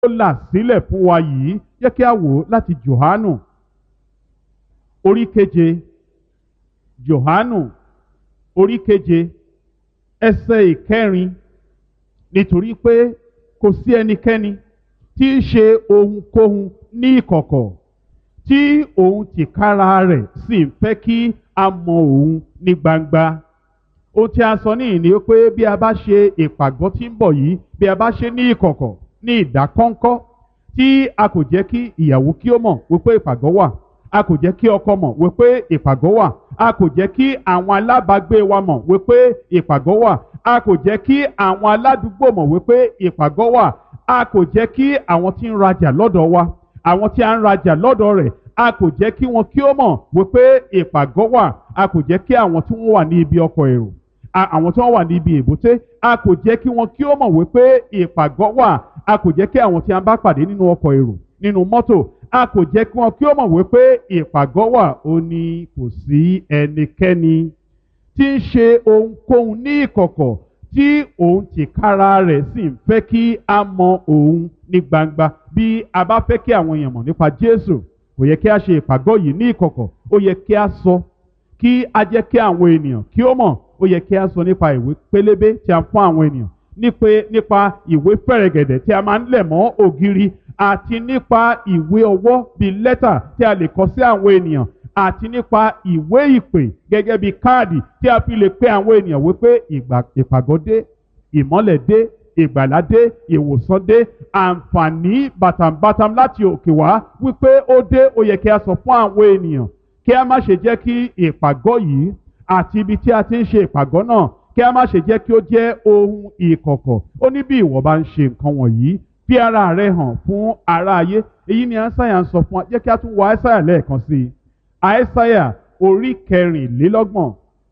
là sílẹ̀ fún wa yìí jẹ́ kí a wò ó láti Jòhánù orí keje Jòhánù orí keje ẹsẹ̀ ìkẹrin nítorí pé kò sí ẹnikẹ́ni tí í ṣe ohunkóhun ní ìkọ̀kọ̀ tí òun tìkára rẹ̀ sì ń fẹ́ kí a mọ òun ní gbangba ohun tí a sọ níyìn ni pé bí a bá ṣe ìpàgọ́ tí ń bọ̀ yìí bí a bá ṣe ní ìkọ̀kọ̀ ní ìdákọ́ńkọ́ tí a kò jẹ́ kí ìyàwó kí ó mọ̀ wípé ìpàgọ́ wà a kò jẹ́ kí ọkọ mọ̀ wípé ìpàgọ́ wà a kò jẹ́ kí àwọn alábàágbé wa mọ̀ wípé ìpàgọ́ wà a kò jẹ́ kí àwọn aládùúgbò mọ̀ wípé ìpàgọ́ wà a kò jẹ́ kí àwọn tí ń rajà lọ́dọ̀ wa àwọn tí a ń rajà lọ́dọ̀ rẹ̀ a kò jẹ́ kí wọn kí ó mọ̀ wípé ìpàgọ́ wà a kò jẹ́ kí àwọn tí wọ́n wà ní ibi ọkọ̀ èrò àwọn tí wọ́n wà ní ibi èbúté a kò jẹ́ kí wọn kí ó mọ̀ wípé ìpàgọ́ wà a kò jẹ́ kí àwọn tí a bá pàdé nínú ọkọ̀ èrò nínú mọ́tò a kò jẹ́ kí wọn kí ó mọ̀ wípé ìpàgọ́ wà ó ní kò sí ẹnikẹ́ni tí ń ṣe ohunkóhun ní ìkọ̀kọ̀ tí òun tìkára rẹ̀ sì ń fẹ́ kí a mọ òun ní gbangba bí a bá fẹ́ kí àwọn èèyàn mọ̀ nípa Jésù kò yẹ kí a ṣe ìpàgọ́ yìí ní ìkọ̀kọ̀ ó yẹ kí a sọ kí a jẹ́ kí àwọn ènìyàn kí ó mọ̀ ó yẹ kí a sọ nípa ìwé pélébé tí a fún àwọn ènìyàn nípa ìwé fẹ̀rẹ̀gẹ̀dẹ̀ tí a máa ń lẹ̀ mọ́ ògiri àti nípa ìwé ọwọ́ bíi lẹ́tà tí a lè kọ sí àwọn ènìyàn àti nípa ìwé ìpè gẹ́gẹ́ bíi káàdì tí a fi lè pe àwọn ènìyàn wípé ìpàgọ́ dé ìmọ́lẹ̀ dé ìgbàlá dé ìwòsàn dé àǹfààní bàtàǹbàtàm láti òkè wá wípé ó dé ó yẹ kí a sọ fún àwọn ènìyàn kí a má ṣe jẹ́ kí ìpàgọ́ yìí àti ibi tí a ti ń ṣe ìpàgọ́ náà kí a má ṣe jẹ́ kí ó jẹ́ ohun ìkọ̀kọ̀ ó ní bí ìwọ bá ń ṣe nǹkan wọ̀nyí fi ara rẹ hàn fún ara ayé èyí ni àìsàyà ń sọ fún wa jẹ́ kí a tún wo àìsàyà lẹ́ẹ̀kan sí i àìsàyà orí kẹrìnlélọ́gbọ̀n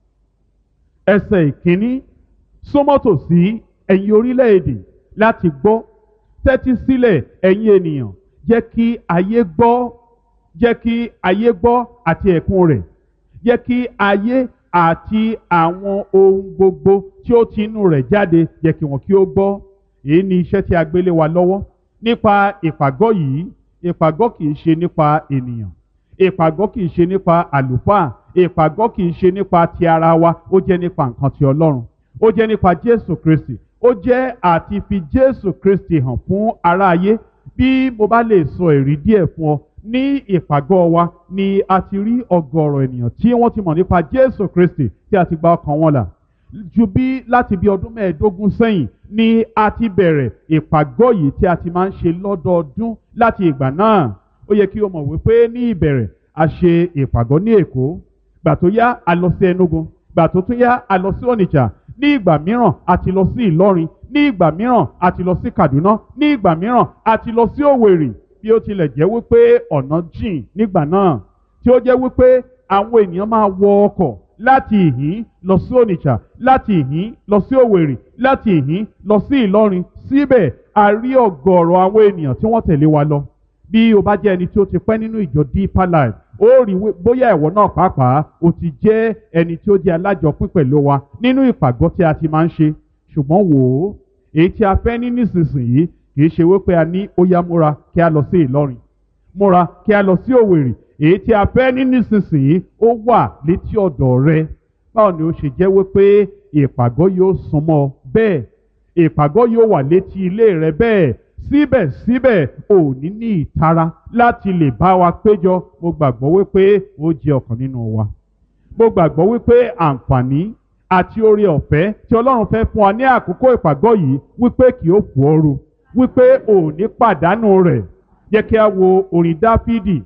ẹsẹ̀ ìkíní sómọ́tò sí ẹ̀yin orílẹ̀-èdè láti gbọ́ tẹ́tí sílẹ̀ ẹ̀yin ènìyàn jẹ́ kí ayé gbọ́ jẹ́ kí ayé gbọ́ àti ẹ̀kún rẹ̀ jẹ́ kí ayé àti àwọn ohun gbogbo tí ó ti inú rẹ̀ jáde jẹ́ kí wọn kí ó gbọ́ èyí ni iṣẹ́ tí a gbélé wa lọ́wọ́ nípa ìpàgọ́ yìí ìpàgọ́ kì í ṣe nípa ènìyàn ìpàgọ́ kì í ṣe nípa àlùfáà ìpàgọ́ kì í ṣe nípa ti ara wa ó jẹ́ nípa nǹkan ti Ọlọ́run ó jẹ́ nípa Jésù Kristi ó jẹ́ àti fi Jésù Kristi hàn fún aráyé bí mo bá lè sọ èrí díẹ̀ fún ọ ní ìpàgọ́ wa ni a ti rí ọ̀gọ̀rọ̀ ènìyàn tí wọ́n ti mọ̀ nípa Jésù Kristi tí a ti gba ọkàn wọn là ju bí láti bí ọdún mẹ́ẹ̀ẹ́dógún sẹ́yìn ni a ti bẹ̀rẹ̀ ìpàgọ́ yìí tí a ti máa ń ṣe lọ́dọọdún láti ìgbà náà ó yẹ kí o mọ̀ wípé ní ìbẹ̀rẹ̀ a ṣe ìpàgọ́ ní Èkó gbà tó yá a lọ sí Enugu gbà tó tún yá a lọ sí Onitsha ní ìgbà mìíràn a ti lọ sí Ìlọrin ní ìgbà mìíràn a ti lọ sí Kaduna ní ìgbà mìíràn a ti lọ sí Òwèrì bí ó tilẹ̀ jẹ́ wípé ọ̀nà jìn nígbà náà tí ó jẹ́ wípé àwọn ènìyàn máa wọ ọkọ̀ láti ìhín lọ sí Onitsha láti ìhín lọ sí Òwèrì láti ìhín lọ sí Ìlọrin síbẹ̀ a rí ọ̀gọ̀ọ̀rọ̀ àwọn ènìyàn tí wọ́n tẹ̀lé wa lọ bí o bá jẹ́ ẹni tí ó ti pẹ́ nínú ìjọ Deeper Life ó rí bóyá ẹ̀wọ̀ náà pàápàá o ti jẹ́ ẹni tí ó jẹ́ alájọpín pẹ̀lú wa nínú ìpàgọ́ tí a ti máa ń ṣe ṣùgbọ́n wò ó èyí tí a fẹ́ ní nísinsìnyí kì í ṣe wípé a ní ó yá múra kí a lọ sí Ìlọrin múra kí a lọ sí Òwèrì èyí tí a fẹ́ ní nísinsìnyí ó wà létí ọ̀dọ̀ rẹ báwo ni ó ṣe jẹ́ wípé ìpàgọ́ yóò súnmọ́ bẹ́ẹ̀ ìpàgọ́ yóò wà létí ilé rẹ bẹ́ẹ̀ síbẹ̀síbẹ̀ ò ní ní ìtara láti lè bá wa péjọ mo gbàgbọ́ wípé ó jẹ́ ọ̀kan nínú wa mo gbàgbọ́ wípé àǹfààní àti oore ọ̀fẹ́ tí Ọlọ́run fẹ́ fún wa ní àkókò ìpàgọ́ yìí wípé kì ó fò ooru wípé ò ní pàdánù rẹ̀ jẹ́ kí a wo orin Dáfídì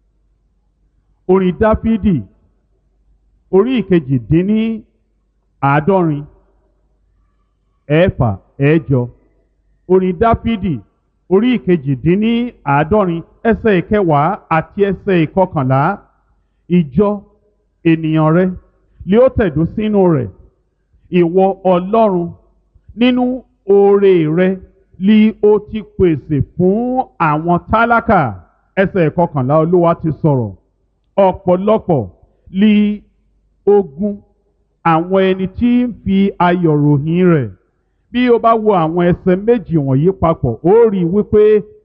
orin Dáfídì orí ìkejì dín ní àádọ́rin ẹ̀fà ẹ̀jọ orin Dáfídì orí ìkejì-dín-ní àádọ́rin ẹsẹ̀ ìkẹwàá àti ẹsẹ̀ ìkọkànlá ìjọ ènìyàn rẹ lé ó tẹ̀dó sínú rẹ̀ ìwọ Ọlọ́run nínú oore rẹ lí ó ti pèsè fún àwọn tálákà ẹsẹ̀ ìkọkànlá Olúwa ti sọ̀rọ̀ ọ̀pọ̀lọpọ̀ lí ogun àwọn ẹni tí ń fi ayọ̀ ròyìn rẹ̀ bí o bá wo àwọn ẹsẹ̀ méjì wọ̀nyí papọ̀ ó rí i wípé